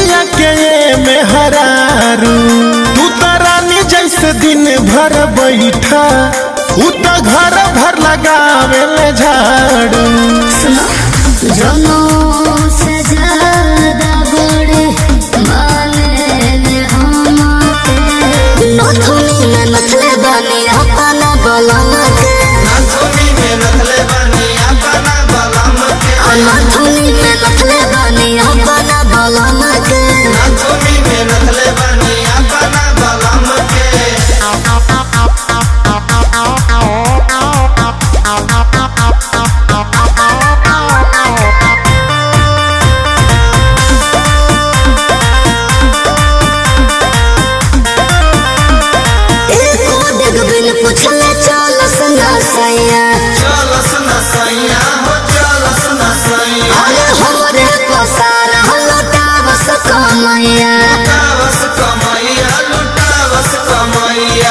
दुनिया के ये में हरारू तू तो रानी जैसे दिन भर बैठा उ तो घर भर लगावे ले झाड़ू जनों से ज्यादा बड़े माने हमके नथुनी में नथले बनी अपना बलम के नाथुनी में नथले बनी अपना बलम के नथुनी में नथले बनी अपना बलम के नाथुनी में नथले बनी अपना बलम के एको डेग बिन पूछले चलस ना सैया चलस न सैया हो चलस न सैया अरे हमरे पसार लुटावस कमैया लुटावस कमैया लुटावस कमैया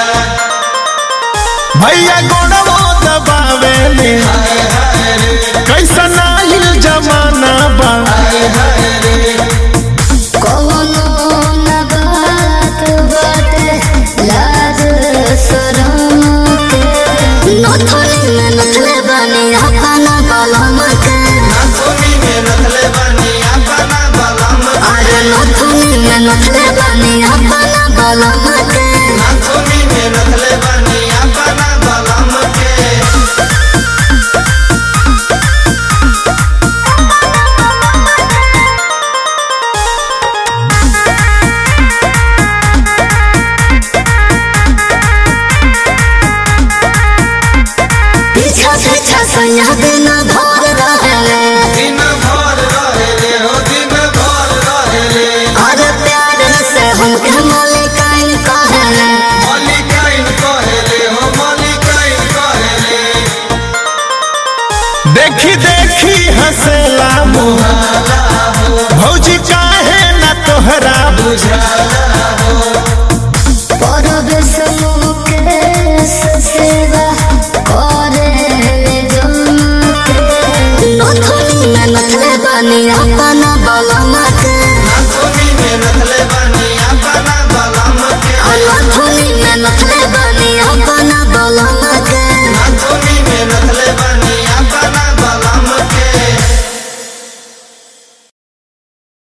भैया गोड़वो दबावे ले हाय हाय रे कैसा नाहिल जमाना बा हाय हाय रे कौनो न बात बाटे लाज शरम के नथुनी में नथले बनी अपना बलम के नाथुनी में नथले बनी अपना बलम के अरे नथुनी में नथले बनी अपना बलम के नाथुनी में नथले बनी अपना बलम के पीछा पीछा सैया दिन भर रहे दिन भर रहे रे हो दिन भर रहे रे अरे प्यार से हमके मलिकाइन कहे मलिकाइन कहे रे हो मलिकाइन कहे रे देखी देखी हंसेला मुँह बुझाला हो भौजी काहे ना तोहरा बुझाला